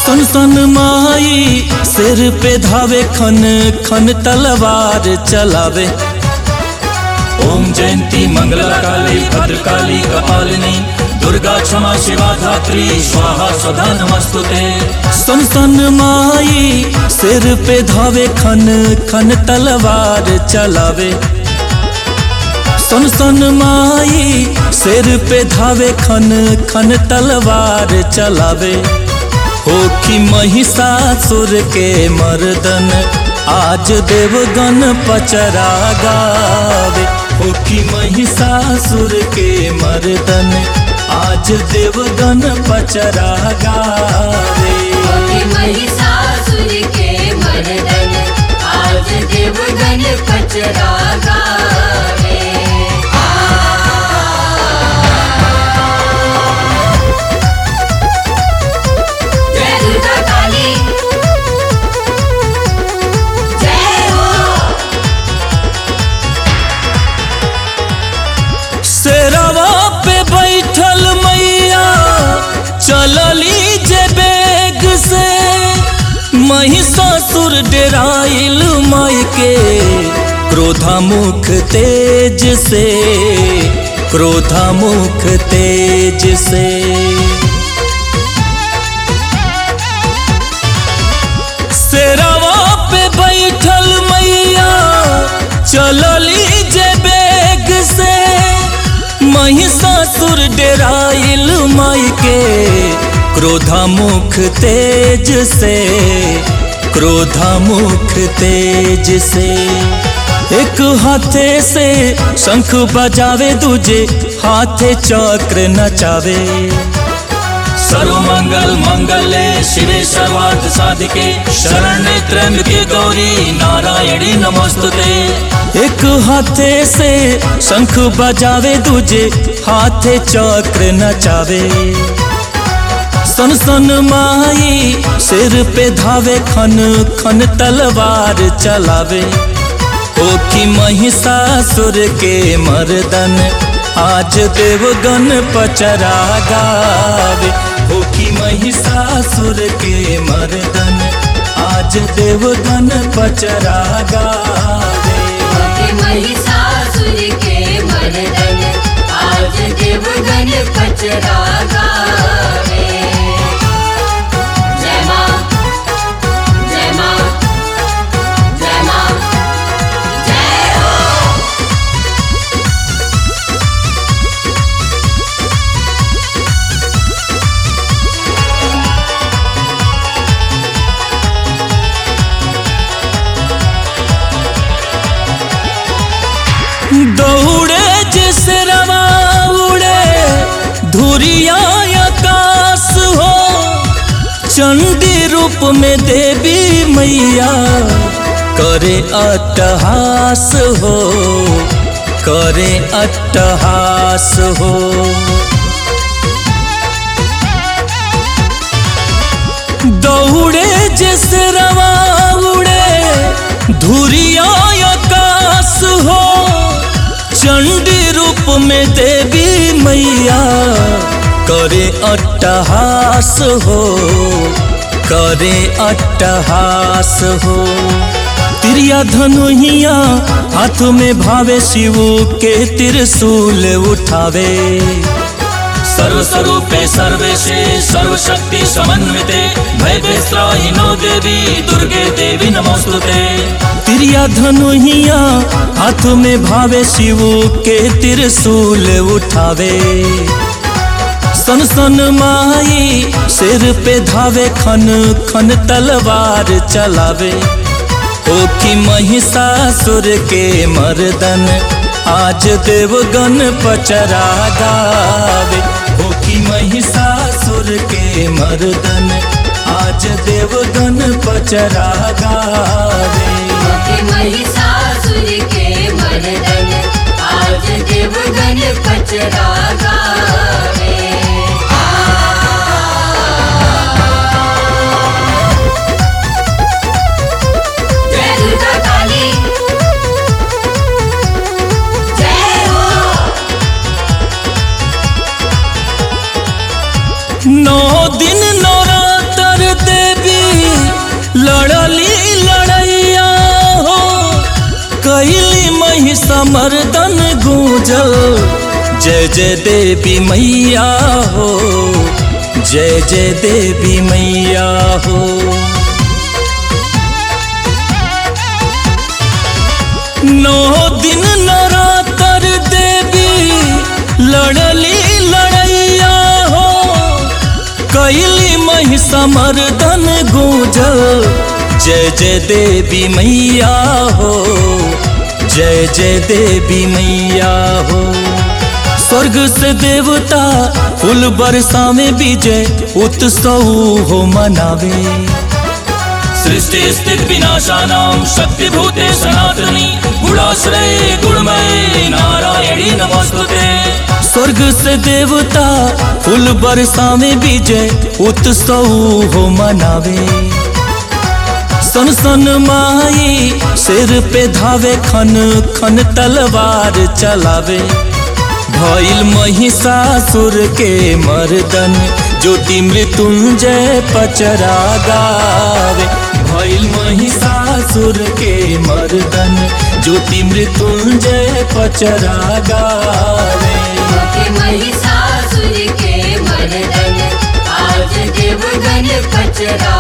सन सन माई सिर पे धावे खन खन तलवार चलावे ओम जयंती मंगला काली भद्रकाली कपालिनी दुर्गा क्षमा शिवा धात्री स्वाहा स्वधा नमस्तुते सन सन माई सिर पे धावे खन खन तलवार चलावे सन सन माई सिर पे धावे खन खन तलवार चलावे हो कि महिषासुर के मर्दन आज देवगन पचरा गावे हो कि महिषासुर के मर्दन आज देवगन पचरा गावे होके महिषासुर के मर्दन आज देवगन पचरा गावे जय दुर्गा काली जय हो शेरवा पे बैठल मैया चलली जे बेग से महिषासुर डेराइल माई के क्रोधामुख तेज से क्रोधामुख तेज से शेरवा पे बैठल मैया चलली जे बेग से महिषासुर डेराइल माई के क्रोधामुख तेज से क्रोधामुख तेज से एक हाथे से शंख बजावे दूजे हाथे चक्र नचावे सर्व मंगल मंगले शिवे सर्वार्थ साधिके शरण्ये त्र्यंबके गौरी नारायणी नमस्तुते एक हाथे से शंख बजावे दूजे हाथे चक्र नचावे सन सन माई सिर पे धावे खन खन तलवार चलावे ओ कि महिषासुर के मर्दन आज देवगन पचरा गावे ओ कि महिषासुर के मर्दन आज देवगन पचरा गावे होके महिषासुर के मर्दन आज देवगन पचरा गावे जय मां जय मां जय मां जय हो दौड़े जैसे रवा उड़े धुरिया आकाश हो चंडी रूप में देवी मैया करे अट्टहास हो करे अट्टहास हो दौड़े जैसे रवा उड़े धुरिया आकाश हो चंडी रूप में देवी मैया करे अट्टहास हो करे अट्टहास हो तिरिया धनुहिया हाथ में भावे शिव के त्रिशूल उठावे सर्व स्वरूपे सर्वेशे सर्व शक्ति समन्विते भय नो देवी दुर्गे देवी नमोस्तुते तिरिया धनुहिया हाथ में भावे शिव के त्रिशूल उठावे सन सन माई सिर पे धावे खन खन तलवार चलावे ओ कि महिषासुर के मर्दन आज देवगन पचरा गावे ओ कि महिषासुर के मर्दन आज देवगन पचरा गावे होके महिषासुर के मर्दन आज देवगन पचरा गावे जय दुर्गा काली जय हो नौ दिन नौरातर दे जय जय देवी मैया हो जय जय देवी मैया हो नौ दिन नरातर देवी लड़ली लड़ैया हो कैली महिषमर्दन गूंजल जय जय देवी मैया हो जय जय देवी मैया हो स्वर्ग से देवता फूल बरसा में विजय उत्सव हो मनावे सृष्टि स्थित विनाशानां शक्तिभूते सनातनी गुणाश्रये गुणमये नारायणी नमोस्तुते स्वर्ग से देवता फूल बरसा में विजय उत्सव हो मनावे सन सन माई सिर पे धावे खन खन तलवार चलावे भइल महिषासुर के मर्दन ज्योति मृत्युंजय पचरा गावे भइल महिषासुर के मर्दन ज्योति मृत्युंजय पचरा गावे के महिषासुर के मर्दन आज देवगन पचरा